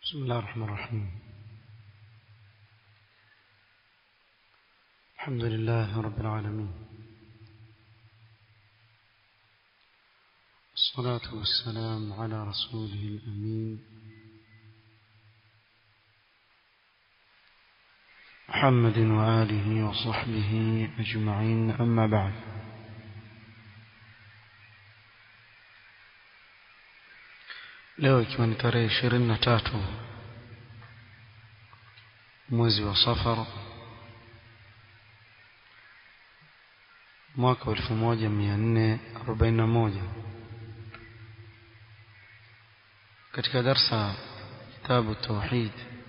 بسم الله الرحمن الرحيم الحمد لله رب العالمين الصلاة والسلام على رسوله الأمين محمد وآله وصحبه أجمعين أما بعد leo ikiwa ni tarehe ishirini na tatu mwezi wa safar mwaka wa elfu moja mia nne arobaini na moja katika darsa kitabu tauhid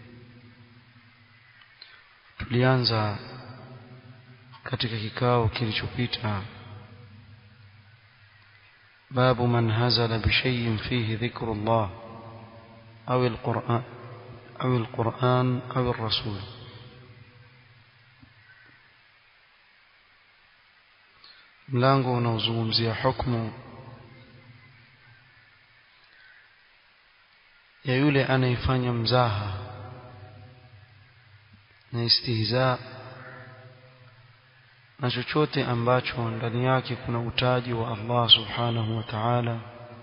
tulianza katika kikao kilichopita باب من هزل بشيء فيه ذكر الله أو القرآن أو القرآن أو الرسول mlango unaozungumzia hukmu ya yule anayefanya mzaha na istihza na chochote ambacho ndani yake kuna utaji wa Allah subhanahu wa ta'ala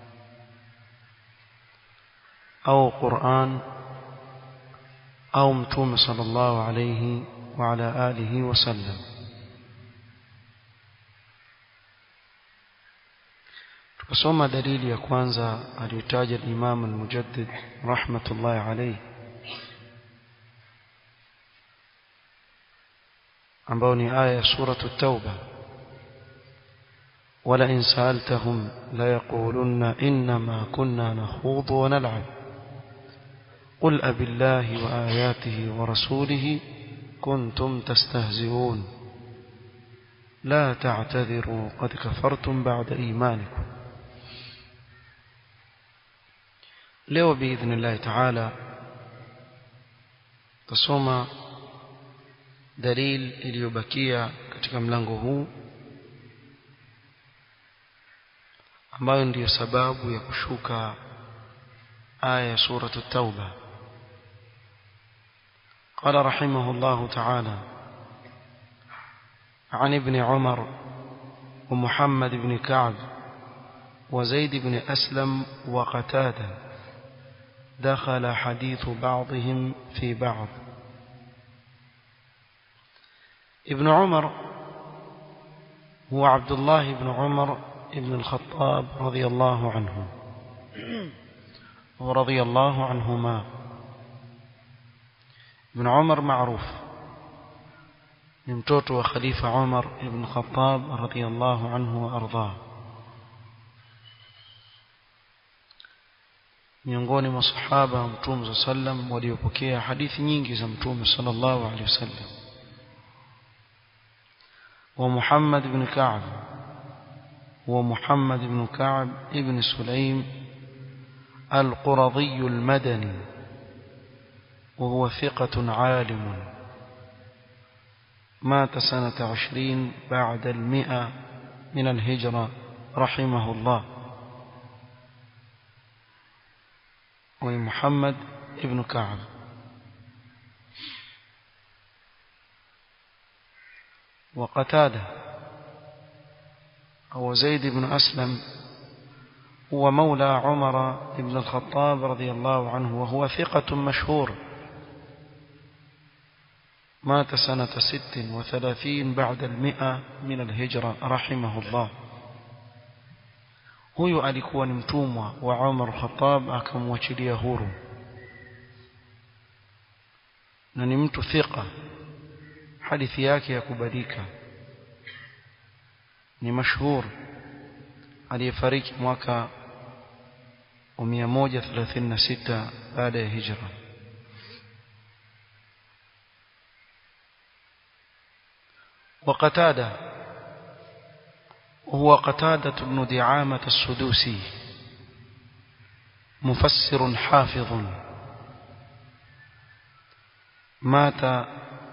au Qur'an au mtume sallallahu alayhi wa ala alihi wasallam tukasoma dalili ya kwanza aliyotaja al-Imam al-Mujaddid rahmatullahi alayhi ambao ni aya ya suratu tauba wala in saaltahum la yaqulunna innama kunna nakhudu wa nal'ab qul abillahi wa ayatihi wa rasulihi kuntum tastahzi'un la ta'tadhiru qad kafartum ba'da imanikum leo biidhnillahi ta'ala tasoma dalil iliyobakia katika mlango huu ambayo ndiyo sababu ya kushuka aya ya suratu tauba قال رحمه الله تعالى عن ابن عمر ومحمد بن كعب وزيد بن أسلم وقتادة دخل حديث بعضهم في بعض ابن عمر هو عبد الله بن عمر بن الخطاب رضي الله عنه ورضي الله عنهما ابن عمر معروف ممتوت وخليفة عمر بن الخطاب رضي الله عنه وأرضاه miongoni mwa sahaba wa mtume sallam waliopokea hadithi nyingi za mtume sallallahu alaihi wasallam ومحمد بن كعب ومحمد بن كعب ابن سليم القرضي المدني وهو ثقة عالم مات سنة عشرين بعد المئة من الهجرة رحمه الله ومحمد ابن كعب وقتاده أو زيد بن أسلم هو مولى عمر بن الخطاب رضي الله عنه وهو ثقة مشهور مات سنة ست وثلاثين بعد المئة من الهجرة رحمه الله huyu alikuwa ni mtumwa wa Umar Khattab akamwachilia huru na ni mtu thika hadithi yake ya kubalika ni mashhur aliyefariki mwaka wa 136 baada ya hijra وقتادة هو قتادة بن دعامة السدوسي مفسر حافظ مات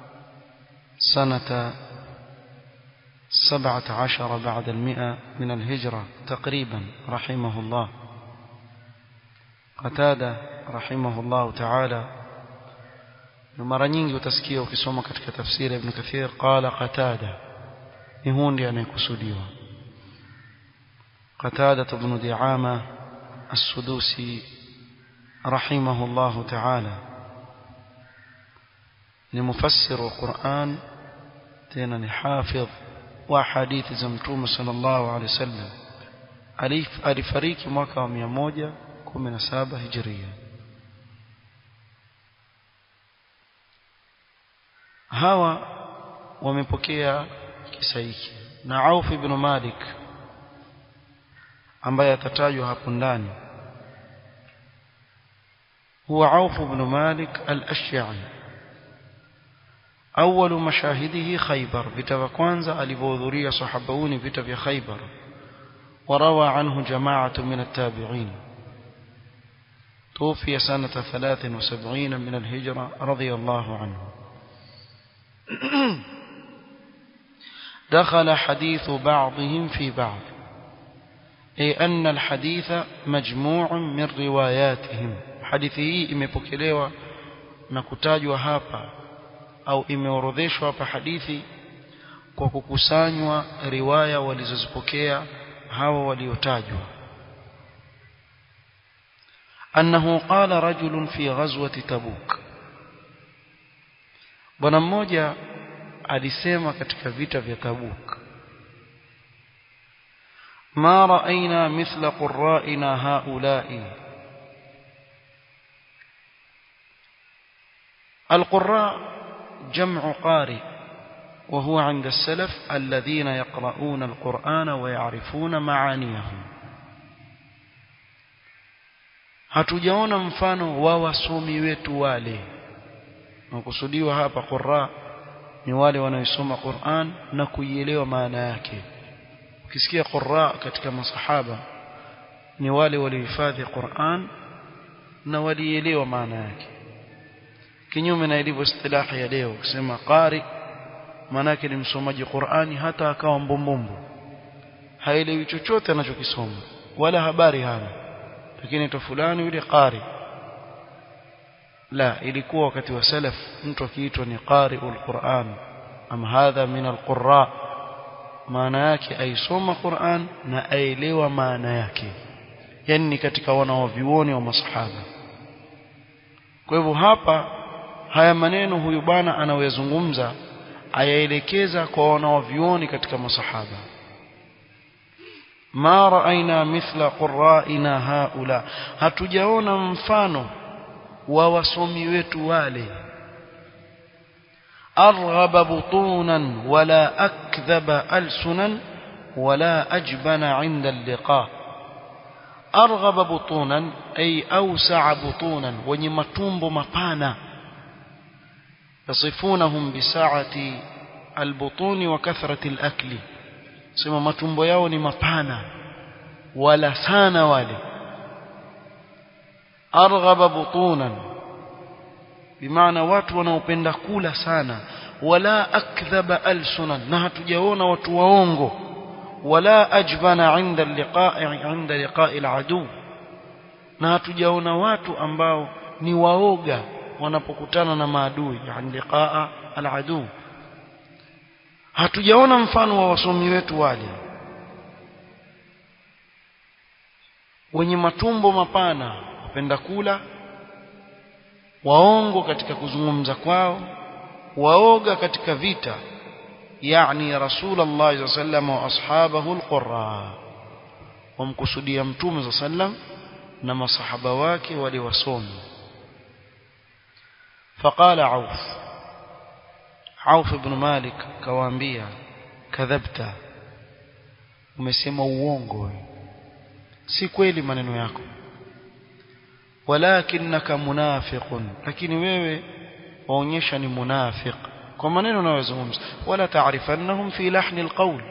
سنة سبعة عشر بعد المئة من الهجرة تقريبا رحمه الله Qatada rahimahullah ta'ala mara nyingi utasikia ukisoma katika tafsiri ibn Kathir qala Qatada ni hundi anayekusudiwa Qatada ibn Di'ama as-Sudusi rahimahullah ta'ala ni mufassir wa Qur'an tena ni hafidh wa hadithi za mtume sallallahu alaihi wasallam alifariki mwaka wa 117 hijria hawa wamepokea kisa hiki na Auf ibn Malik ambaye atatajwa hapo ndani huwa Auf ibn Malik al-Ashja'i أول مشاهده خيبر vita kwanza alivyohudhuria sahabauni vita vya Khaybar وروى عنه جماعة من التابعين توفي سنة ثلاث وسبعين من الهجرة رضي الله عنه دخل حديث بعضهم في بعض أي أن الحديث مجموع من رواياتهم حديثه imepokelewa na kutajwa hapa au imeorodheshwa hapa hadithi kwa kukusanywa riwaya walizozipokea hawa waliotajwa annahu qala rajulun fi ghazwati tabuk bwana mmoja alisema katika vita vya tabuk ma ra'ayna mithla qurra'ina haula'i القراء جمع قارئ وهو عند السلف الذين يقرؤون القرآن ويعرفون معانيه hatujaona mfano wa wasomi wetu wale nakusudiwa hapa qurra ni wale wanaosoma Qur'an na kuielewa maana yake ukisikia qurra katika masahaba ni wale waliohifadhi Qur'an na walielewa maana yake kinyume na ilivyo istilahi ya leo kusema qari maana yake ni msomaji Qur'ani hata akawa mbombombo haelewi chochote anachokisoma wala habari hana lakini to fulani yule qari la ilikuwa wakati wa salaf mtu akiitwa ni qari'ul Qur'an am hadha min alqurra maana yake aisoma Qur'an na aelewa maana yake yani ni katika wanawavioni wa masahaba kwa hivyo hapa haya maneno huyu bwana anayozungumza ayaelekeza kwa wanawavioni katika masahaba ma raaina mithla qurra'ina haula hatujaona mfano wa wasomi wetu wale arghaba butunan wala akdhaba alsunan wala ajbana 'inda al-liqa arghaba butunan ay awsa'a butunan wenye matumbo mapana yasifunahum bisa'ati albutuni wa kathrati al-akli sema matumbo yao ni mapana wala sana wale arghaba butunan bimaana watu wanaopenda kula sana wala akdhaba alsunan na hatujaona watu waongo wala ajbana inda liqa'i inda liqa'i aladu na hatujaona watu ambao ni waoga wanapokutana na maadui yani liqa'a aladu hatujaona mfano wa wasomi wetu wale wenye matumbo mapana wapenda kula waongo katika kuzungumza kwao waoga katika vita yani rasulullah sallam wa ashabahu alqurra wamkusudia mtume sallam na masahaba wake wale wasomi فقال عوف عوف بن مالك كوانبيا كذبت umesema uongo si kweli maneno yako walakinaka munafiqun lakini wewe waonyesha ni munafiq kwa maneno unayozungumza wala taarifannahum fi lahni alqawl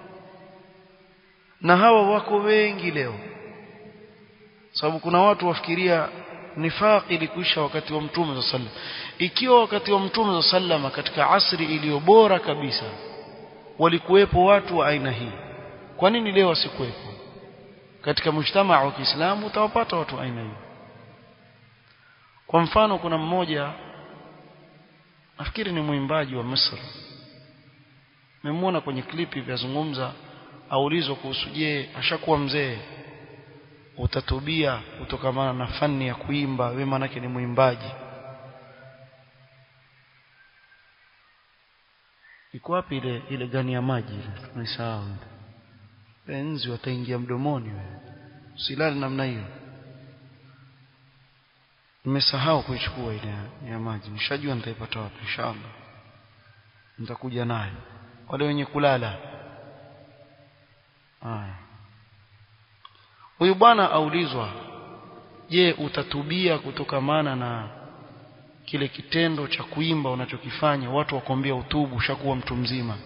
na hawa wako wengi leo sababu kuna watu wafikiria nifaq ilikuisha wakati wa mtume sallam ikiwa wakati wa mtume sallam katika asri iliyo bora kabisa walikuwepo watu wa aina hii kwa nini leo wasikuwepo katika mujtamaa wa Kiislamu utawapata watu aina hii kwa mfano kuna mmoja nafikiri ni mwimbaji wa Misri memwona kwenye klipi vyazungumza aulizwa kuhusu je ashakuwa mzee utatubia kutokamana na fani ya kuimba wewe manake ni mwimbaji iko wapi ile ile gani ya maji ile tunaisahau enzi wataingia mdomoni wewe usilale namna hiyo nimesahau kuichukua ile ya, ya maji nishajua nitaipata wapi inshallah nitakuja nayo wale wenye kulala haya huyu bwana aulizwa je utatubia kutokamana na kile kitendo cha kuimba unachokifanya watu wakwambia utubu ushakuwa mtu mzima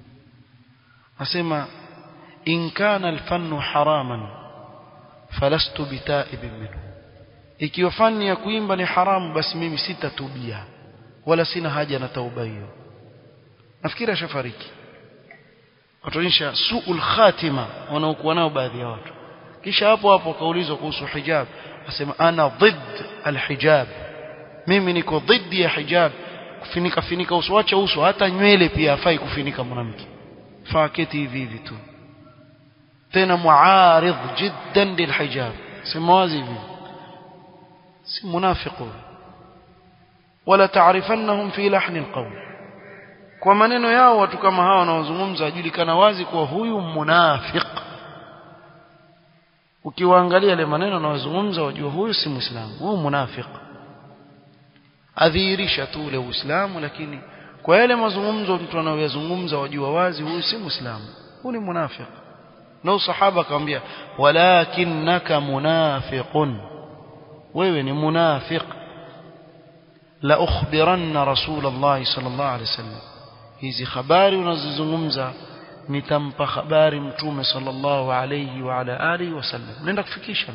asema in kana alfannu haraman falastu bitaibin minhu ikiwa fani ya kuimba ni haramu basi mimi sitatubia wala sina haja na tauba hiyo nafikiri ashafariki watuonyesha suul khatima wanaokuwa nao baadhi ya watu kisha hapo hapo akaulizwa kuhusu hijab asema ana ضد alhijab mimi niko dhidi ya hijab kufinika finika uso acha uso hata nywele pia hafai kufinika mwanamke faa keti hivi hivi tu tena muaridh jiddan lilhijab sema wazi hivi si munafiqu wala taarifannahum fi lahni alqawl kwa maneno yao watu kama hawa wanaozungumza ajulikana wazi kuwa huyu munafiq ukiwaangalia yale maneno wanayozungumza wajua huyu si muislamu huyu munafiq adhihirisha tu ule uislamu lakini kwa yale mazungumzo mtu anayoyazungumza wajua wazi huyu si muislamu huyu ni munafiq na sahaba akamwambia walakinnaka munafiqun wewe ni munafiq la ukhbiranna rasul Allah sallallahu alaihi wasallam hizi habari unazozungumza nitampa habari mtume sallallahu alayhi wa ala alihi wasallam nenda kufikisha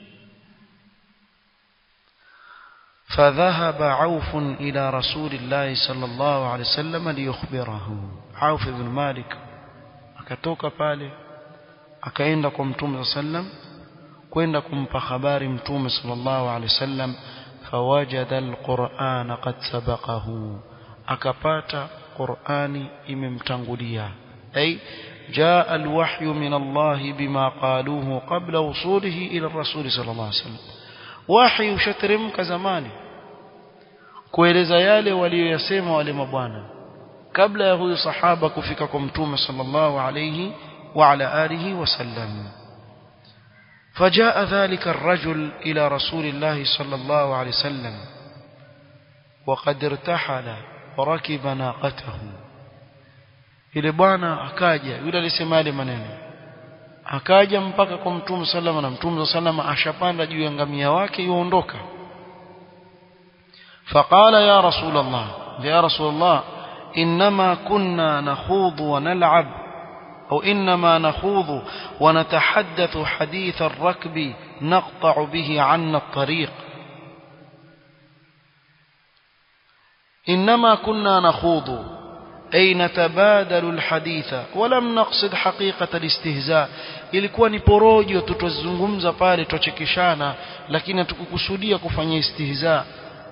فذهب عوف إلى رسول الله صلى الله عليه وسلم ليخبره عوف بن مالك akatoka pale akaenda kwa mtume sallam kwenda kumpa habari mtume sallallahu alaihi wasallam fawajada alquran qad sabaqahu akapata qurani imemtangulia ay جاء الوحي من الله بما قالوه قبل وصوله إلى الرسول صلى الله عليه وسلم وحي ushateremka zamani kueleza yale walioyasema wale mabwana kabla ya huyu sahaba kufika kwa mtume sallallahu alayhi wa ala alihi wasallam فجاء ذلك الرجل إلى رسول الله صلى الله عليه وسلم وقد ارتحل وركب ناقته yule bwana akaja yule alisema yale maneno akaja mpaka kwa mtume salama na mtume salama ashapanda juu ya ngamia wake yuondoka فقال يا رسول الله يا رسول الله إنما كنا نخوض ونلعب أو إنما نخوض ونتحدث حديث الركب نقطع به عنا الطريق إنما كنا نخوض أي نتبادل الحديث ولم نقصد حقيقة الاستهزاء ilikuwa ni porojo tutazungumza pale tuchekeshana lakini hatukukusudia kufanya istihza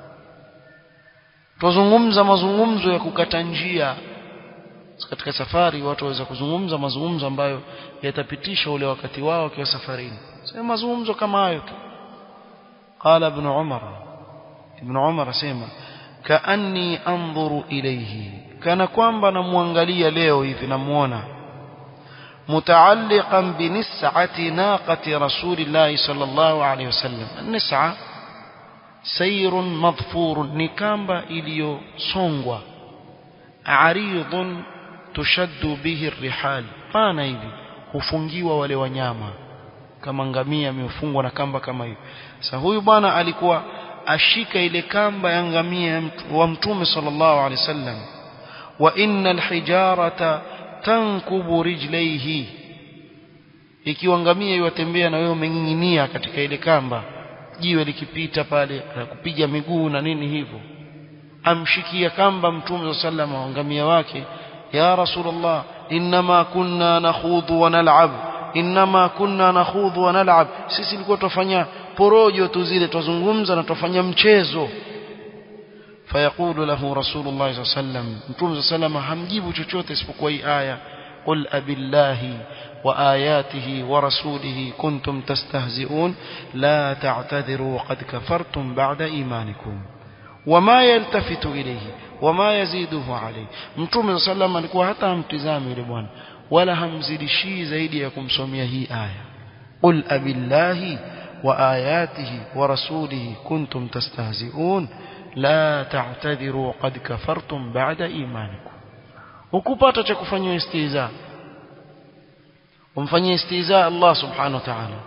tuzungumza mazungumzo ya kukata njia katika safari watu waweza kuzungumza mazungumzo ambayo yatapitisha ule wakati wao wakiwa safarini sema mazungumzo kama hayo tu qala ibn umar ibn umar asema kaanni anzuru ilayhi kana kwamba namwangalia leo hivi namuona mutaalliqan binis'ati naqati rasulillahi sallallahu alayhi wasallam nis'a sayrun madhfurun ni kamba iliyosongwa aridun tushaddu bihi rihal pana hivi hufungiwa wale wanyama kama ngamia amefungwa na kamba kama hiyo sasa huyu bwana alikuwa ashika ile kamba ya ngamia wa mtume sallallahu alaihi wasallam wa innal hijarata tankubu rijlaihi ikiwa ngamia iwatembea na wewe umeng'ing'inia katika ile kamba jiwe likipita pale kupiga miguu na nini hivyo amshikia kamba mtume sallallahu alaihi ngamia wake ya rasulullah inma kunna nakhudhu wa nal'ab inma kunna nakhudhu wa nal'ab sisi tulikuwa tufanya porojo tu zile tuzungumza na tufanya mchezo fayaqulu lahu rasulullah sallallahu alaihi wasallam mtume sallallahu hamjibu chochote isipokuwa hii aya qul abillahi وآياته ورسوله كنتم تستهزئون لا تعتذروا قد كفرتم بعد إيمانكم وما يلتفت إليه وما يزيده عليه mtume صلى الله عليه alikuwa hata hamtizami yule bwana wala hamzidishii zaidi ya kumsomea hii aya qul abillahi وآياته ورسوله كنتم تستهزئون لا تعتذروا قد كفرتم بعد إيمانكم ukupata cha kufanywa istihza umfanyie istihza Allah subhanahu wa ta'ala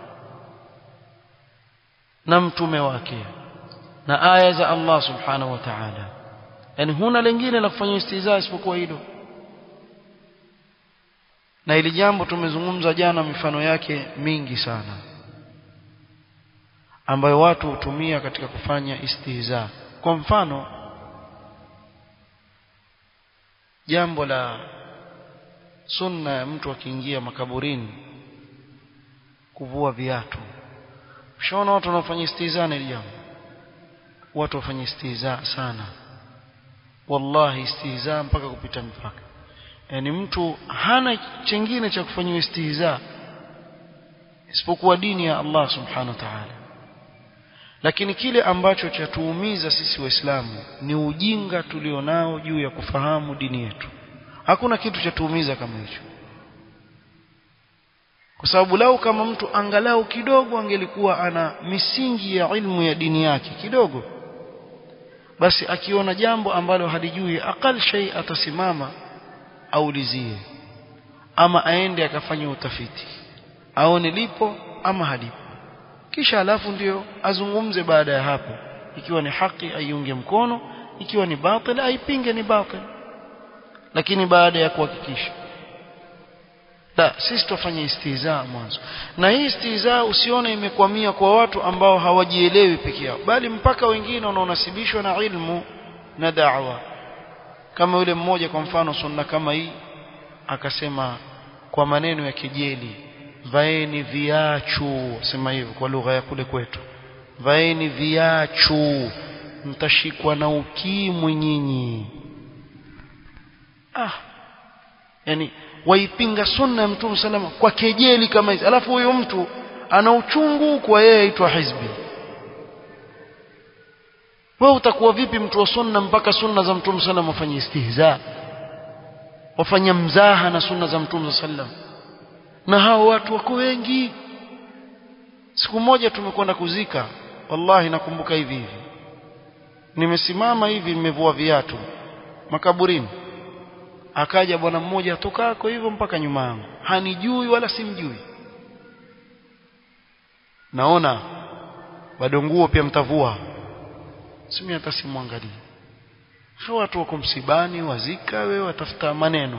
na mtume wake na aya za Allah subhanahu wa ta'ala yani huna lingine la kufanyia istihza isipokuwa hilo na ili jambo tumezungumza jana mifano yake mingi sana ambayo watu hutumia katika kufanya istihza kwa mfano jambo la sunna ya mtu akiingia makaburini kuvua viatu ushaona watu wanaofanya istihza na jambo watu wafanya istihza sana wallahi istihza mpaka kupita mpaka yani mtu hana chengine cha kufanyia istihza isipokuwa dini ya Allah subhanahu wa ta'ala lakini kile ambacho chatuumiza sisi waislamu ni ujinga tulionao juu ya kufahamu dini yetu hakuna kitu cha tuumiza kama hicho kwa sababu lau kama mtu angalau kidogo angelikuwa ana misingi ya ilmu ya dini yake kidogo basi akiona jambo ambalo halijui akal shay atasimama aulizie ama aende akafanya utafiti aone lipo ama halipo kisha alafu ndio azungumze baada ya hapo ikiwa ni haki aiunge mkono ikiwa ni batil aipinge ni batil lakini baada ya kuhakikisha la sisi tufanye istihza mwanzo na hii istihza usione imekwamia kwa watu ambao hawajielewi peke yao bali mpaka wengine wanaonasibishwa na ilmu na da'wa kama yule mmoja kwa mfano sunna kama hii akasema kwa maneno ya kejeli vaeni viachu sema hivyo kwa lugha ya kule kwetu vaeni viachu mtashikwa na ukimwi nyinyi ah yani waipinga sunna ya mtume salama kwa kejeli kama hizi alafu huyo mtu ana uchungu kwa yeye aitwa hizbi wewe utakuwa vipi mtu wa sunna mpaka sunna za mtume sallam wafanye istihza wafanya mzaha na sunna za mtume sallam na hao watu wako wengi siku moja tumekwenda kuzika wallahi nakumbuka hivi hivi nimesimama hivi nimevua viatu makaburini akaja bwana mmoja tokako hivyo mpaka nyuma yangu hanijui wala simjui naona bado nguo pia mtavua simi hata simwangalie hao watu wako msibani wazika wewe watafuta maneno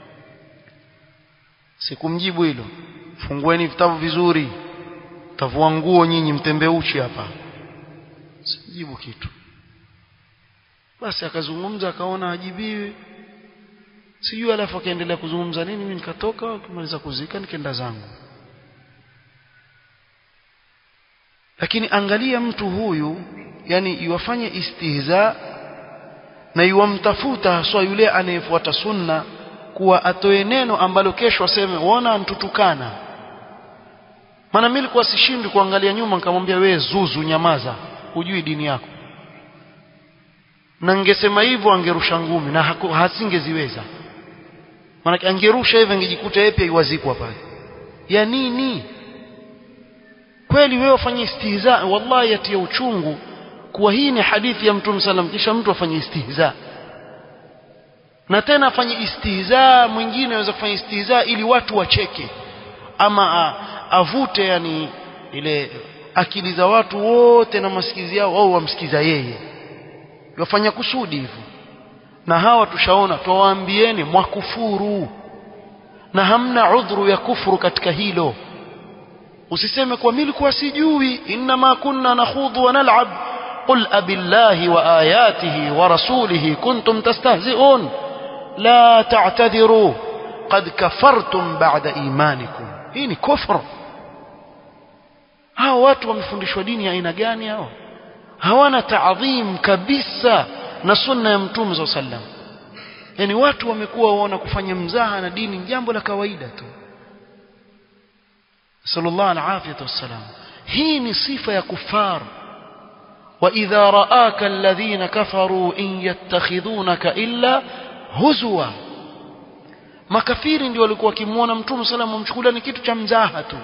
sikumjibu hilo fungueni vitabu vizuri tavua nguo nyinyi mtembe uchi hapa sijibu kitu basi akazungumza akaona ajibiwi sijui alafu akaendelea kuzungumza nini mimi nikatoka kumaliza kuzika nikaenda zangu lakini angalia mtu huyu yani iwafanye istihza na iwamtafuta haswa yule anayefuata sunna kuwa atoe neno ambalo kesho aseme uona antutukana maana mimi nilikuwa sishindi kuangalia nyuma nikamwambia wewe zuzu nyamaza hujui dini yako na ningesema hivyo angerusha ngumi na hasingeziweza maana angerusha hivyo angejikuta yeye pia iwazikwa pale ya nini kweli wewe ufanye istihza wallahi yatia uchungu kuwa hii ni hadithi ya mtume sallam kisha mtu afanye istihza na tena afanye istihza mwingine anaweza kufanya istihza ili watu wacheke ama a, avute yani ile akili za watu wote na masikizi yao au wamsikiza yeye wafanya kusudi hivyo na hawa tushaona twawaambieni mwakufuru na hamna udhuru ya kufuru katika hilo usiseme kwa mimi nilikuwa sijui inma kunna nakhudhu wa nal'ab qul abillahi wa ayatihi wa rasulihi kuntum tastahzi'un la ta'tadhiru qad kafartum ba'da imanikum hii ni kufru hawa hao watu wamefundishwa dini ya aina gani hao hawana taadhim kabisa na sunna ya mtume saa sallam yani watu wamekuwa waona kufanya mzaha na dini ni jambo la kawaida tu sallallahu alafiyatu wassalam hii ni sifa ya kufar واذا راك الذين كفروا ان يتخذونك الا هزوا makafiri ndio walikuwa wakimuona mtume sallam wamchukulia ni kitu cha mzaha tu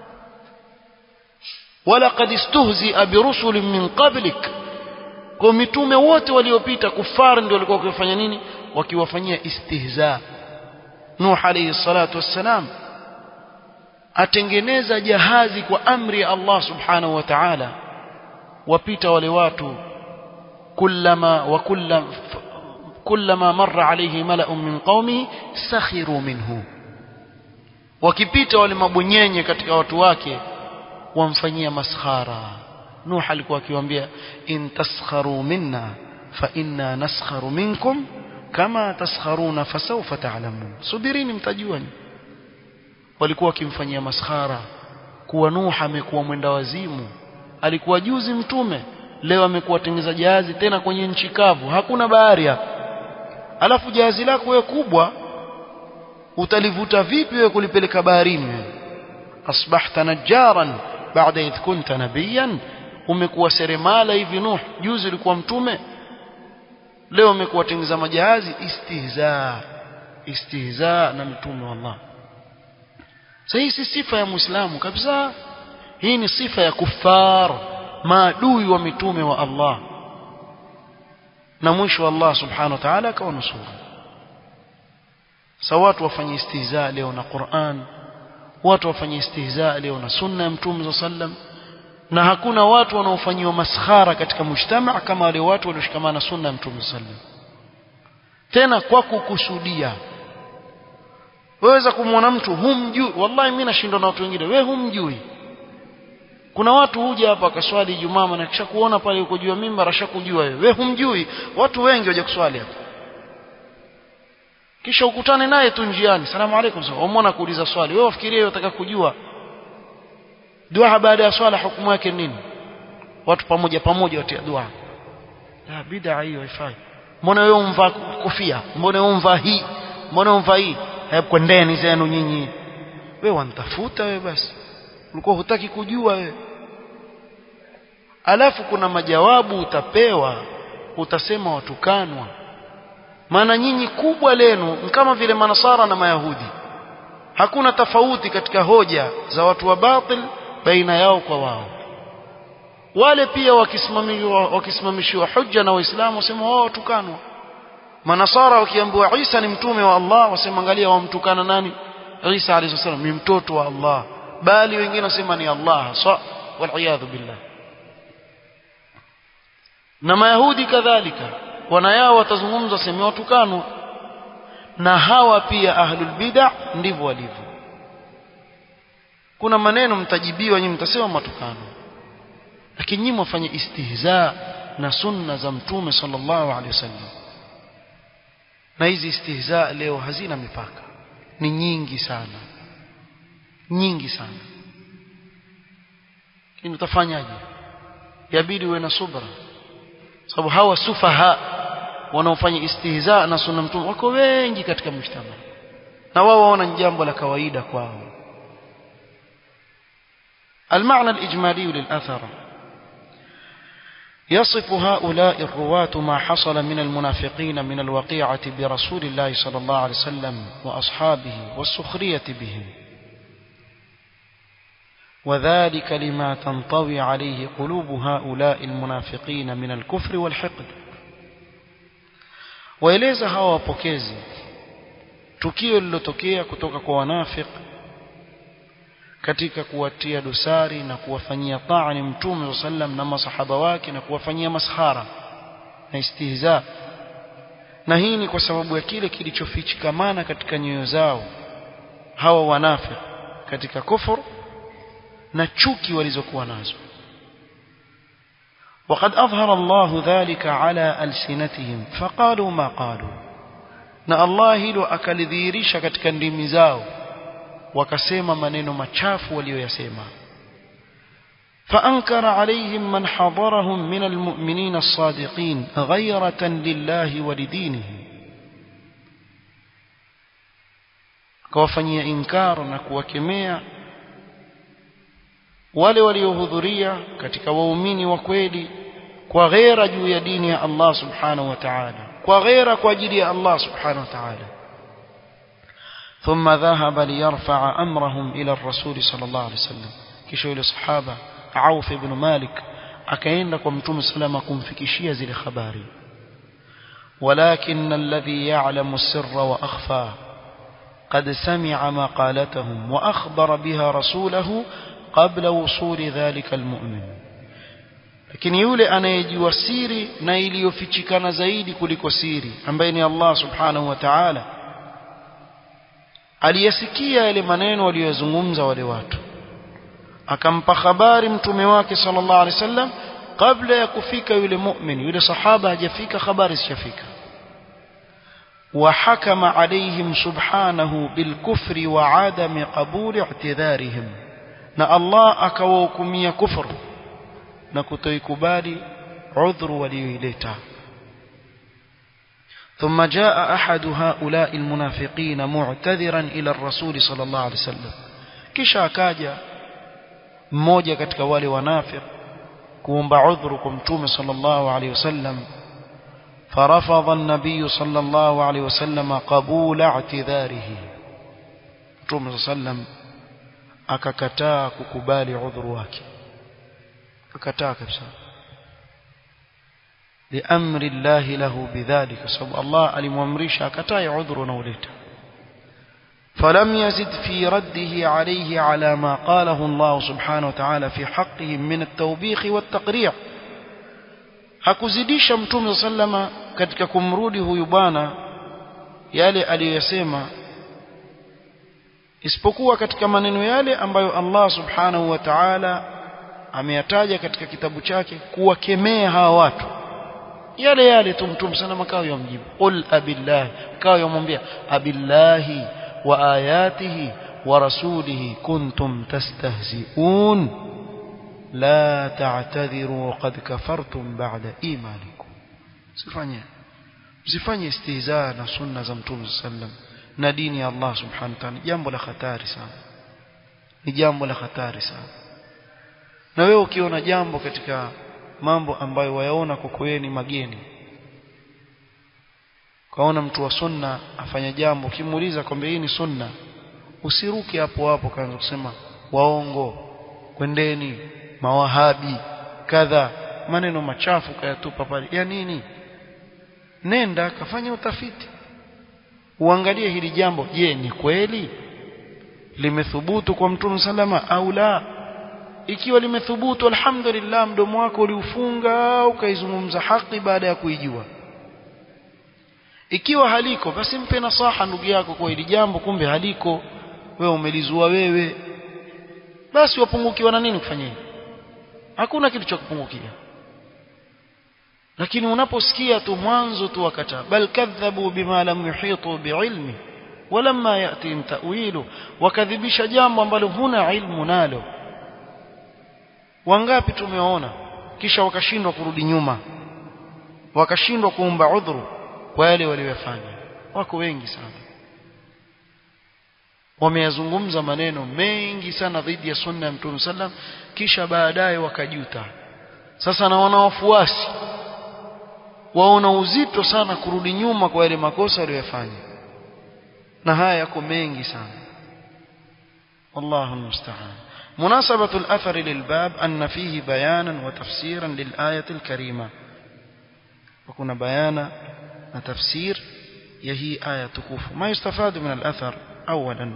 walaqad istuhzia birusulin min qablik kwa mitume wote waliopita kufar ndio walikuwa wakifanya nini wakiwafanyia istihza nuh alayhi salatu wassalam atengeneza jahazi kwa amri ya Allah subhanahu wa ta'ala wapita wale watu kullama wa kullam kullama marra alayhi mala'un min qaumi sakhiru minhu wakipita wale mabonyenye katika watu wake wamfanyia maskhara Nuh alikuwa akiwaambia in taskharu minna fa inna naskharu minkum kama taskharuna fasawfa ta'lamun subirini mtajua walikuwa wakimfanyia maskhara kuwa Nuh amekuwa mwenda wazimu alikuwa juzi mtume leo amekuwa tengeza jahazi tena kwenye nchi kavu hakuna bahari hapa alafu jahazi lako wewe kubwa utalivuta vipi wewe kulipeleka baharini asbahta najjaran baada idh kunta nabiyan umekuwa seremala hivi nuh juzi ulikuwa mtume leo umekuwa tengeza majahazi istihza istihza na mtume wa Allah hii si sifa ya muislamu kabisa hii ni sifa ya kufar maadui wa mitume wa Allah na mwisho Allah subhanahu wa ta'ala akawanusuru sa watu wafanye istihza leo na Qur'an watu wafanye istihza leo na sunna ya mtume sallam na hakuna watu wanaofanyiwa maskhara katika mujtama kama wale watu walioshikamana na sunna ya mtume sallam tena kwa kukusudia waweza kumwona mtu humjui wallahi mimi nashindwa na watu wengine wewe humjui kuna watu huja hapa akaswali Ijumaa na kisha kuona pale uko juu ya mimbar ashakujua wewe wewe humjui watu wengi waje kuswali hapa kisha ukutane naye tu njiani salamu alaykum sawa umwona kuuliza swali wewe wafikirie unataka kujua dua baada ya swala hukumu yake nini watu pamoja pamoja watia dua la bid'a hiyo haifai mbona wewe umvaa kofia mbona wewe umvaa hii mbona umvaa hii hebu kwendeni zenu nyinyi wewe wanitafuta wewe basi ulikuwa hutaki kujua wewe alafu kuna majawabu utapewa utasema watukanwa maana nyinyi kubwa lenu ni kama vile manasara na mayahudi hakuna tofauti katika hoja za watu wa batil baina yao kwa wao wale pia wakisimamishiwa wakisimamishiwa hujja na waislamu wasema wao watukanwa manasara wakiambiwa Isa ni mtume wa Allah wasema angalia wamtukana nani Isa alayhi salam ni mtoto wa Allah bali wengine wasema ni Allah sa wal billah na mayahudi kadhalika wana yao watazungumza sema watukanwa na hawa pia ahlul bid'ah ndivyo walivyo kuna maneno mtajibiwa nyinyi mtasema matukano lakini nyinyi mwafanye istihza na sunna za mtume sallallahu alaihi wasallam na hizi istihza leo hazina mipaka ni nyingi sana nyingi sana lakini utafanyaje yabidi uwe na subra sababu hawa sufaha wanaofanya istihza na sunna mtume wako wengi katika mshtama na wao waona ni jambo la kawaida kwao المعنى الإجمالي للأثر يصف هؤلاء الرواة ما حصل من المنافقين من الوقيعة برسول الله صلى الله عليه وسلم وأصحابه والسخرية بهم وذلك لما تنطوي عليه قلوب هؤلاء المنافقين من الكفر والحقد waeleza hawa wapokezi tukio lilotokea kutoka kwa wanafik katika kuwatia dosari na kuwafanyia taani mtume sallam na masahaba wake na kuwafanyia maskhara na istihza na hii ni kwa sababu ya kile kilichofichikamana katika nyoyo zao hawa wanafik katika kufur na chuki walizokuwa nazo وقد أظهر الله ذلك على ألسنتهم فقالوا ما قالوا na Allah hilo akalidhihirisha katika ndimi zao wakasema maneno machafu walioyasema فأنكر عليهم من حضرهم من المؤمنين الصادقين غيرة لله ولدينه kawafanyia inkar na kuwakemea wale waliohudhuria katika waumini wa kweli kwa ghera juu ya dini ya Allah subhanahu wa ta'ala kwa ghera kwa ajili ya Allah subhanahu wa ta'ala ثم ذهب ليرفع أمرهم إلى الرسول صلى الله عليه وسلم kisha yule sahaba Auf ibn Malik akaenda kwa Mtume salama kumfikishia zile habari ولكن الذي يعلم السر وأخفى قد سمع مقالتهم وأخبر بها رسوله قبل وصول ذلك المؤمن lakini yule anayejua siri na iliyofichikana zaidi kuliko siri ambaye ni Allah subhanahu wa ta'ala aliyasikia yale maneno waliyozungumza wale watu akampa habari mtume wake sallallahu alaihi wasallam kabla ya kufika yule mu'min yule sahaba hajafika habari zishafika وحكم عليهم سبحانه بالكفر وعدم قبول اعتذارهم na Allah akawahukumia kufru na kutoikubali udhuru walioileta ثم جاء أحد هؤلاء المنافقين معتذرا إلى الرسول صلى الله عليه وسلم kisha akaja mmoja katika wale wanafiq kuomba udhuru kwa mtume sallallahu alaihi wasallam فرفض النبي صلى الله عليه وسلم قبول اعتذاره متوم صلى الله عليه وسلم akakataa kukubali udhuru wake akakataa kabisa liamri Allah lahu bidhalika sababu Allah alimwamrisha akatae udhuru unaoleta فلم يزد في رده عليه على ما قاله الله سبحانه وتعالى في حقهم من التوبيخ والتقريع hakuzidisha mtume sallama katika kumrudi huyu bwana yale aliyosema isipokuwa katika maneno yale ambayo Allah subhanahu wa ta'ala ameyataja katika kitabu chake kuwakemea hawa watu yale yale tu mtume sallama kao yamjibu qul abillahi kao yamwambia abillahi wa ayatihi wa rasulihi kuntum tastahzi'un لا تعتذروا قد كفرتم بعد إيمانكم sifanye msifanye istihzaa na sunna za mtume sallam na dini ya Allah subhanahu wa ta'ala jambo la hatari sana ni jambo la hatari sana na wewe ukiona jambo katika mambo ambayo wayaona kwako wewe ni mageni kaona mtu wa sunna afanya jambo ukimuuliza kwamba hii ni sunna usiruke hapo hapo kaanza kusema waongo kwendeni mawahabi kadha maneno machafu kayatupa pale ya nini nenda kafanya utafiti uangalie hili jambo je ni kweli limethubutu kwa mtume salama au la ikiwa limethubutu alhamdulillah mdomo wako uliufunga ukaizungumza haki baada ya kuijua ikiwa haliko basi mpe nasaha ndugu yako kwa hili jambo kumbe haliko wewe umelizua wewe basi wapungukiwa na nini kufanya hivyo hakuna kitu cha kupungukia lakini unaposikia tu mwanzo tu wakata bal kadhabu bima lam yuhitu biilmi walamma yatihim ta'wilu wakadhibisha jambo ambalo huna ilmu nalo wangapi tumeona kisha wakashindwa kurudi nyuma wakashindwa kuomba udhuru kwa yale waliyofanya wako wengi sana wameyazungumza maneno mengi sana dhidi ya sunna ya Mtume sallam kisha baadaye wakajuta sasa na wana wafuasi waona uzito sana kurudi nyuma kwa yale makosa waliyofanya na haya yako mengi sana والله المستعان مناسبة الأثر للباب أن فيه بيانا وتفسيرا للآية الكريمة وكنا بيانا وتفسير يهي آية تكوف ما يستفاد من الأثر أولا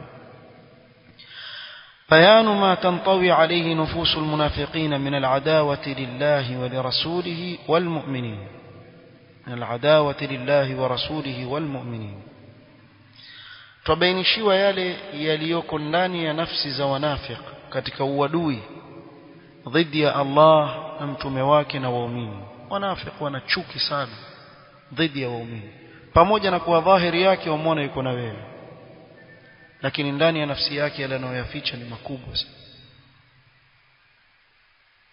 بيان ما تنطوي عليه نفوس المنافقين من العداوة لله ولرسوله والمؤمنين من العداوة لله ورسوله والمؤمنين twabainishiwa yale yaliyoko ndani ya nafsi za wanafiq katika uadui dhidi ya Allah na mtume wake na waumini wanafiq wana chuki sana dhidi ya waumini pamoja na kuwa dhahiri yake wamwona yuko na wewe lakini ndani ya nafsi yake yale anayoyaficha ni makubwa sana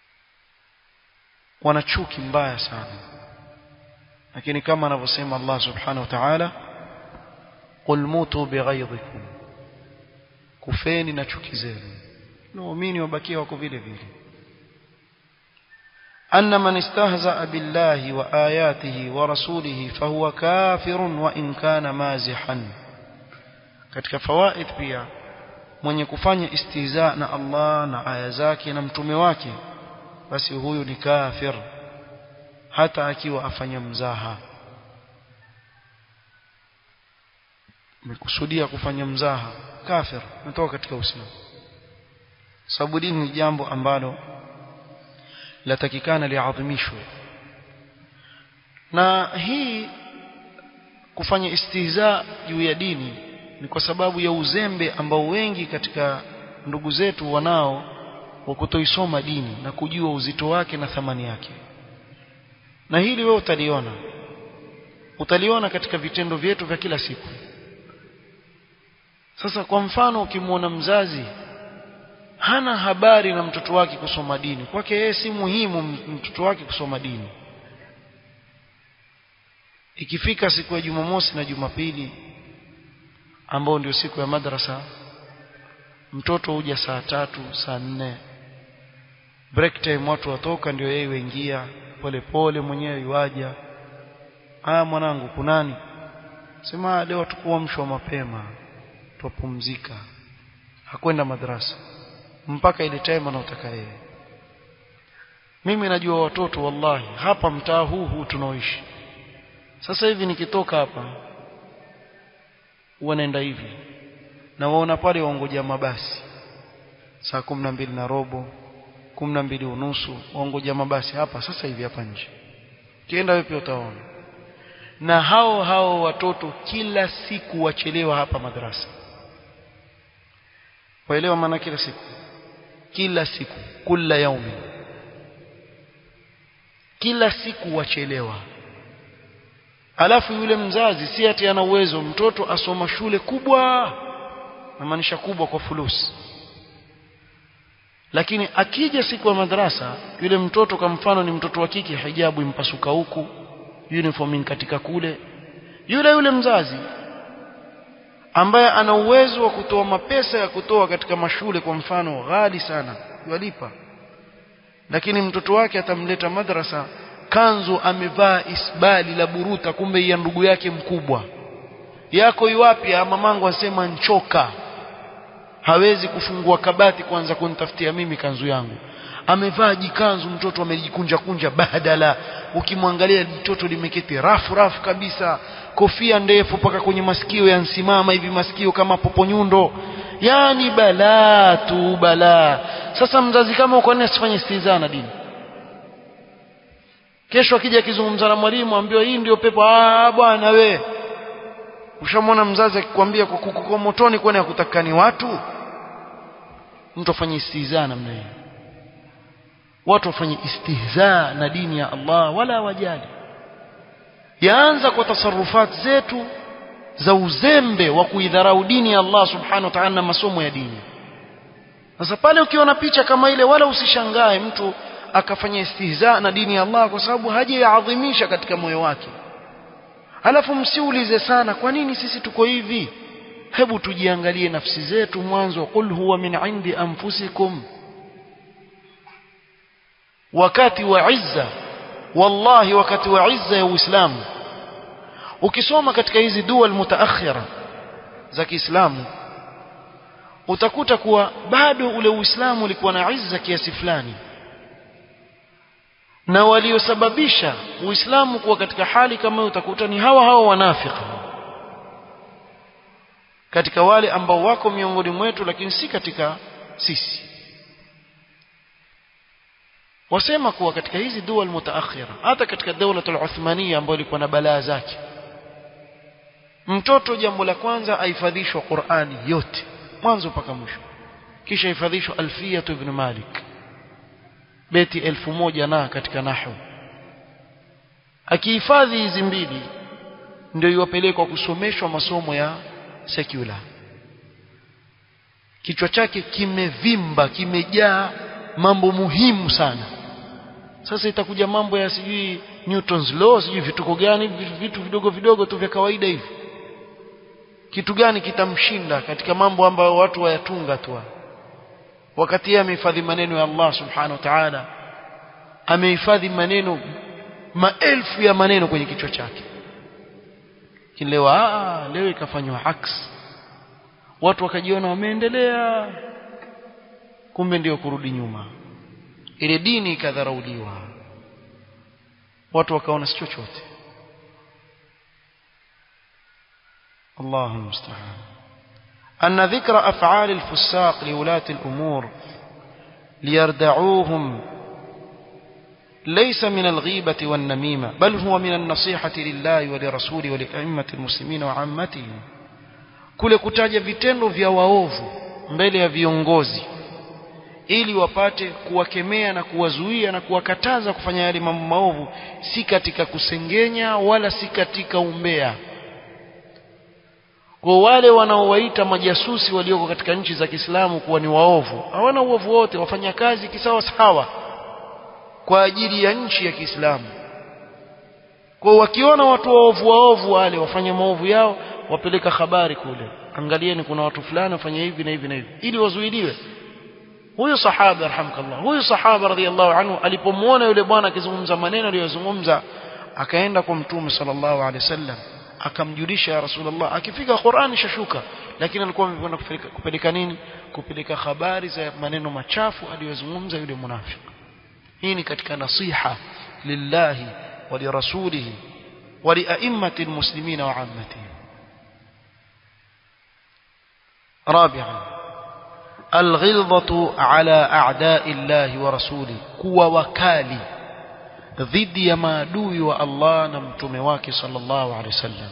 wana chuki mbaya sana lakini kama anavyosema Allah subhanahu wa ta'ala qul mutu bighaydhikum kufeni na chuki zenu na waumini wabakia wako vile vile أن من استهزأ بالله وآياته ورسوله فهو كافر وإن كان مازحا katika fawaid pia mwenye kufanya istihza na Allah na aya zake na mtume wake basi huyu ni kafir hata akiwa afanya mzaha mekusudia kufanya mzaha kafir natoka katika uislamu sababu dini ni jambo ambalo latakikana liadhimishwe na hii kufanya istihza juu ya dini ni kwa sababu ya uzembe ambao wengi katika ndugu zetu wanao wa kutoisoma dini na kujua uzito wake na thamani yake na hili wewe utaliona utaliona katika vitendo vyetu vya kila siku sasa kwa mfano ukimwona mzazi hana habari na mtoto wake kusoma dini kwake yeye si muhimu mtoto wake kusoma dini ikifika siku ya Jumamosi na Jumapili ambao ndio siku ya madrasa mtoto huja saa tatu saa nne break time watu watoka ndio yeye huingia pole pole mwenyewe yuaja ah mwanangu kunani sema leo tukuamshwa mapema tupumzika hakwenda madrasa mpaka ile time anaotaka yeye mimi najua watoto wallahi hapa mtaa huu huu tunaoishi sasa hivi nikitoka hapa wanaenda hivi na waona pale waongoja mabasi saa kumi na mbili na robo kumi na mbili unusu waongoja mabasi hapa sasa hivi hapa nje kienda wewe pia utaona na hao hao watoto kila siku wachelewa hapa madrasa waelewa maana kila siku kila siku kila yaumi kila siku wachelewa alafu yule mzazi si ati ana uwezo mtoto asoma shule kubwa namaanisha kubwa kwa fulusi lakini akija siku ya madrasa yule mtoto kwa mfano ni mtoto wa kike hijabu impasuka huku uniform katika kule yule yule mzazi ambaye ana uwezo wa kutoa mapesa ya kutoa katika mashule kwa mfano ghali sana yalipa lakini mtoto wake atamleta madrasa kanzu amevaa isbali la buruta kumbe ya ndugu yake mkubwa yako iwapi mamangu asema nchoka hawezi kufungua kabati kwanza kunitafutia mimi kanzu yangu amevaa jikanzu mtoto amejikunja kunja badala ukimwangalia mtoto limeketi rafu rafu kabisa kofia ndefu mpaka kwenye masikio yansimama hivi masikio kama poponyundo yani balaa tu balaa sasa mzazi kama uko nini asifanye istihza na dini kesho akija akizungumza na mwalimu ambiwa hii ndio pepo ah bwana we ushamwona mzazi akikwambia kwa motoni kwani akutakani watu mtu afanye istihza namna hiyo watu wafanye istihza na dini ya Allah wala wajali yaanza kwa tasarufat zetu za uzembe wa kuidharau dini ya Allah subhanahu wa ta'ala na masomo ya dini sasa pale ukiona picha kama ile wala usishangae mtu akafanya istihza na dini ya Allah kwa sababu hajaadhimisha katika moyo wake halafu msiulize sana kwa nini sisi tuko hivi hebu tujiangalie nafsi zetu mwanzo qul huwa min indi anfusikum wakati wa izza wallahi wakati wa izza ya Uislamu ukisoma katika hizi dua mutaakhira za Kiislamu utakuta kuwa bado ule Uislamu ulikuwa na izza kiasi fulani na waliosababisha Uislamu kuwa katika hali kama hiyo utakuta ni hawa hawa wanafiki katika wale ambao wako miongoni mwetu lakini si katika sisi wasema kuwa katika hizi dua mutaakhira hata katika dawla al-Uthmania ambayo ilikuwa na balaa zake mtoto jambo la kwanza ahifadhishwa Qur'ani yote mwanzo mpaka mwisho kisha hifadhishwa Alfiyah ibn Malik beti elfu moja na katika nahwu akihifadhi hizi mbili ndio iwapelekwa kusomeshwa masomo ya secular kichwa chake kimevimba kimejaa mambo muhimu sana sasa itakuja mambo ya sijui Newton's law sijui vituko gani vitu vidogo vidogo tu vya kawaida hivi kitu gani kitamshinda katika mambo ambayo watu wayatunga tu wakati yeye amehifadhi maneno ya Allah subhanahu wa ta'ala amehifadhi maneno maelfu ya maneno kwenye kichwa chake leo ah leo ikafanywa aks watu wakajiona wameendelea kumbe ndio kurudi nyuma ile dini ikadharauliwa watu wakaona si chochote الله المستعان أن ذكر أفعال الفساق لولاة الأمور ليردعوهم ليس من الغيبة والنميمة بل هو من النصيحة لله ولرسوله ولأئمة المسلمين وعامتهم kule kutaja vitendo vya waovu mbele ya viongozi ili wapate kuwakemea na kuwazuia na kuwakataza kufanya yale mambo maovu si katika kusengenya wala si katika umbea kwa wale wanaowaita majasusi walioko katika nchi za Kiislamu kuwa ni waovu hawana uovu wote wafanya kazi kisawa sawa kwa ajili ya nchi ya Kiislamu kwa wakiona watu waovu waovu wale wafanya maovu yao wapeleka habari kule angalieni kuna watu fulani wafanya hivi na hivi na hivi ili wazuiliwe huyu sahaba arhamkallah huyu sahaba radhiallahu anhu alipomuona yule bwana akizungumza maneno aliyozungumza akaenda kwa mtume sallallahu alaihi wasallam akamjulisha ya rasulullah akifika Qur'an shashuka lakini alikuwa amekwenda kupeleka, kupeleka nini kupeleka habari za maneno machafu aliyozungumza yule munafiki hii ni katika nasiha lillahi wa lirasulihi wa lia'immati almuslimina wa 'ammatihim رابعا الغلظة على أعداء الله ورسوله كوا وكالي dhidi ya maadui wa Allah na mtume wake sallallahu alaihi wasallam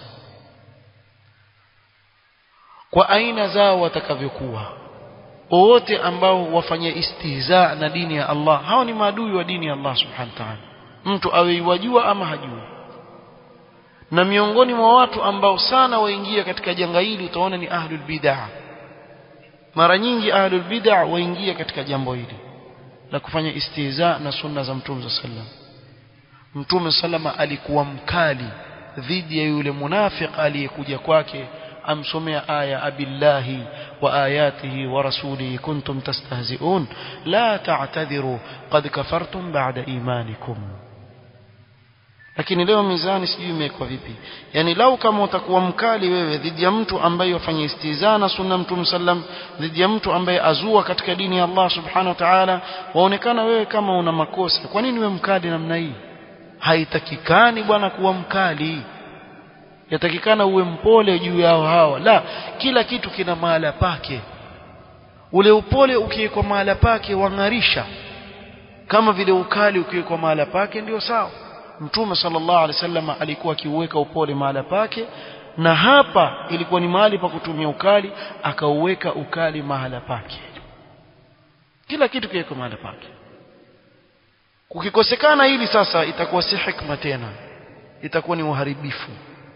kwa aina zao watakavyokuwa wote ambao wafanye istihza na dini ya Allah hao ni maadui wa dini ya Allah subhanahu wa ta'ala mtu awe iwajua ama hajui na miongoni mwa watu ambao sana waingia katika janga hili utaona ni ahlul bid'ah mara nyingi ahlul bid'ah waingia katika jambo hili la kufanya istihza na sunna za mtume sallallahu alaihi wasallam Mtume salama alikuwa mkali dhidi ya yule munafiq aliyekuja kwake amsomea aya abillahi wa ayatihi wa rasulihi kuntum tastahzi'un la ta'tadhiru qad kafartum ba'da imanikum lakini leo mizani sijui imewekwa vipi yani lau kama utakuwa mkali wewe dhidi ya mtu ambaye wafanya istizana sunna mtume sallam dhidi ya mtu ambaye azua katika dini ya Allah subhanahu wa ta'ala waonekana wewe kama una makosa kwa nini wewe mkali namna hii haitakikani bwana kuwa mkali yatakikana uwe mpole juu yao hawa la kila kitu kina mahala pake ule upole ukiwekwa mahala pake wang'arisha kama vile ukali ukiwekwa mahala pake ndio sawa mtume sallallahu alaihi wasallam alikuwa akiuweka upole mahala pake na hapa ilikuwa ni mahali pa kutumia ukali akauweka ukali mahala pake kila kitu kiwekwa mahala pake kukikosekana hili sasa itakuwa si hikma tena itakuwa ni uharibifu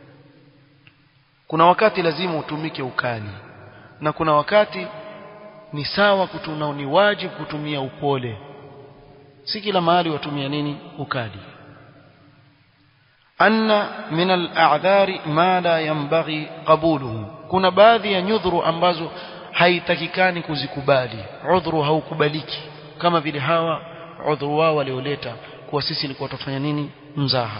kuna wakati lazima utumike ukali na kuna wakati ni sawa kutuna ni wajibu kutumia upole si kila mahali watumia nini ukali anna min al-a'dhari ma la yanbaghi qabuluhu kuna baadhi ya nyudhuru ambazo haitakikani kuzikubali udhuru haukubaliki kama vile hawa udhuru wao walioleta kuwa sisi ilikuwa tufanya nini mzaha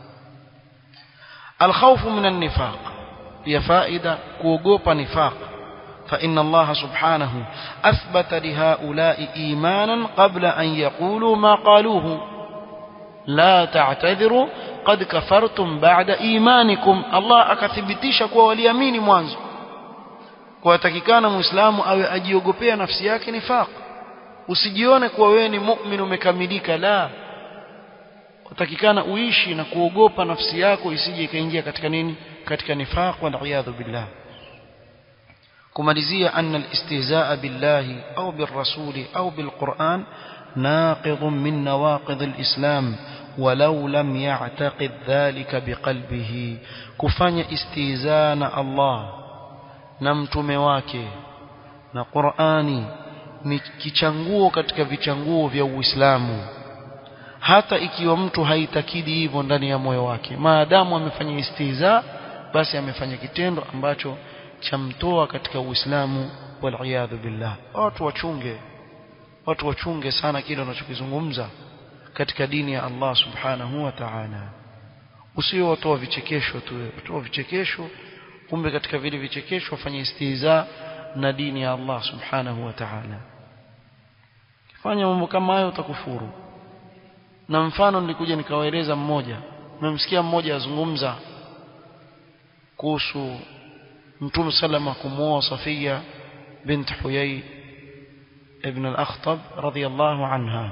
alkhawfu min an-nifaq ya faida kuogopa nifaq فإن الله سبحانه أثبت لهؤلاء إيمانا قبل أن يقولوا ما قالوه لا تعتذروا قد كفرتم بعد إيمانكم الله أكثبتيش كوا وليامين mwanzo kwa takikana muislamu awe ajiogopea nafsi yake nifaq usijione kuwa wewe ni mu'min umekamilika la utakikana uishi na kuogopa nafsi yako isije ikaingia katika nini katika nifaq wal iyadhu billah kumalizia anna al-istihzaa billahi au birrasuli au bilquran ناقض من نواقض الإسلام ولو لم يعتقد ذلك بقلبه كفanya استهزاء na Allah na mtume wake na Qur'ani ni kichanguo katika vichanguo vya Uislamu hata ikiwa mtu haitakidi hivyo ndani ya moyo wake maadamu amefanya istihza basi amefanya kitendo ambacho chamtoa katika Uislamu waliyadhu billah watu wachunge watu wachunge sana kile wanachokizungumza katika dini ya Allah subhanahu wa ta'ala usio watoa vichekesho tu watoa vichekesho kumbe katika vile vichekesho wafanye istihza na dini ya Allah subhanahu wa ta'ala kifanya mambo kama hayo utakufuru na mfano nilikuja nikawaeleza mmoja mmemsikia mmoja azungumza kuhusu mtume salama kumuoa Safia bint Huyay ibn al-Akhtab radhiyallahu anha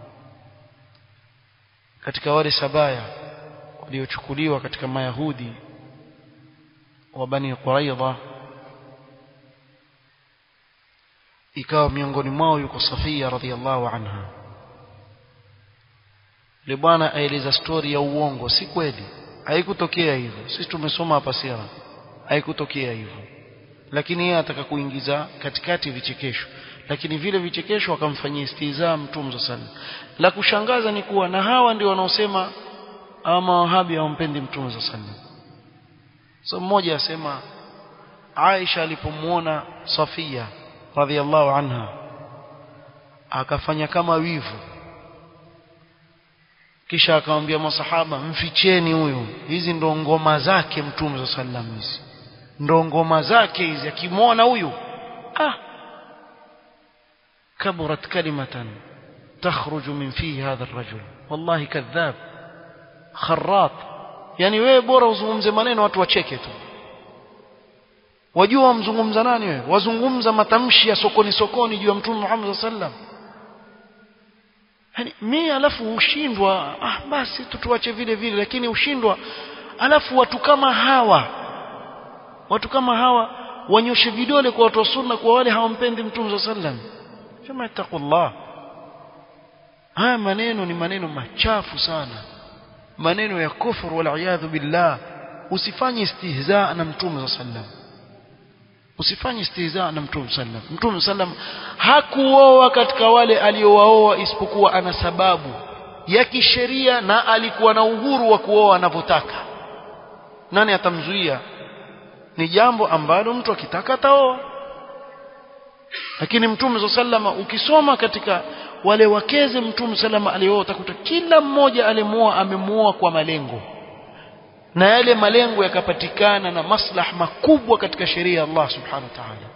katika wale sabaya waliochukuliwa katika mayahudi wa bani Quraidha ikawa miongoni mwao yuko Safia radhiyallahu anha yule bwana aeleza stori ya uongo si kweli haikutokea hivyo sisi tumesoma hapa sira haikutokea hivyo lakini yeye ataka kuingiza katikati vichekesho lakini vile vichekesho akamfanyia istihza mtume sallallahu la kushangaza ni kuwa na hawa ndio wanaosema ama wahabi hawampendi mtume sallallahu so mmoja asema Aisha alipomuona Safia radhiallahu anha akafanya kama wivu kisha akamwambia masahaba mficheni huyu hizi ndo ngoma zake mtume sallallahu hizi ndo ngoma zake hizi akimwona huyu ah kaburat kalimatan takhruju min fihi hadha ar-rajul wallahi kadhab kharrat yani wewe bora uzungumze maneno watu wacheke tu wajua wamzungumza nani wewe wazungumza matamshi ya sokoni sokoni juu ya mtume Muhammad sallam yani mimi alafu ushindwa ah basi tutuache vile vile lakini ushindwa alafu watu kama hawa watu kama hawa wanyoshe vidole kwa watu wa sunna kwa wale hawampendi mtume sallam sema taqullah haya maneno ni maneno machafu sana maneno ya kufuru wal iyadhu billah usifanye istihza na mtume sallam usifanye istihza na mtume sallam mtume sallam hakuoa katika wale aliowaoa isipokuwa ana sababu ya kisheria na alikuwa na uhuru wa kuoa anavyotaka nani atamzuia ni jambo ambalo mtu akitaka ataoa lakini mtume sallama ukisoma katika wale wakeze mtume sallama alioa utakuta kila mmoja alimuoa amemuoa kwa malengo na yale malengo yakapatikana na maslah makubwa katika sheria ya Allah subhanahu wa ta'ala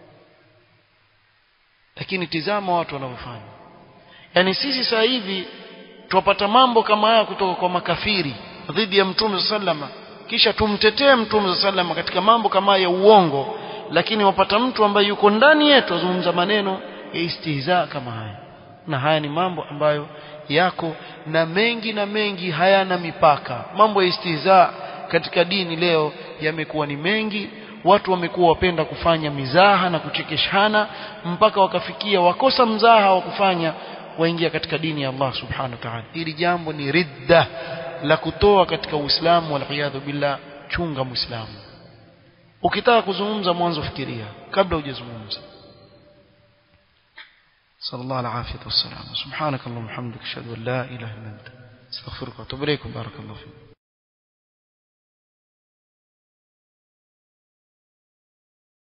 lakini tizama watu wanavyofanya yani sisi sasa hivi tupata mambo kama haya kutoka kwa makafiri dhidi ya mtume sallama kisha tumtetee mtume sallama katika mambo kama ya uongo lakini wapata mtu ambaye yuko ndani yetu azungumza maneno ya istihza kama haya na haya ni mambo ambayo yako na mengi na mengi hayana mipaka mambo ya istihza katika dini leo yamekuwa ni mengi watu wamekuwa wapenda kufanya mizaha na kuchekeshana mpaka wakafikia wakosa mzaha wa kufanya waingia katika dini ya Allah subhanahu wa ta'ala hili jambo ni ridda la kutoa katika Uislamu wal billah chunga muislamu ukitaka kuzungumza mwanzo fikiria kabla hujazungumza صلى الله العافية والسلام سبحانك اللهم وبحمدك أشهد أن لا إله إلا أنت استغفرك وأتوب إليكم بارك الله فيكم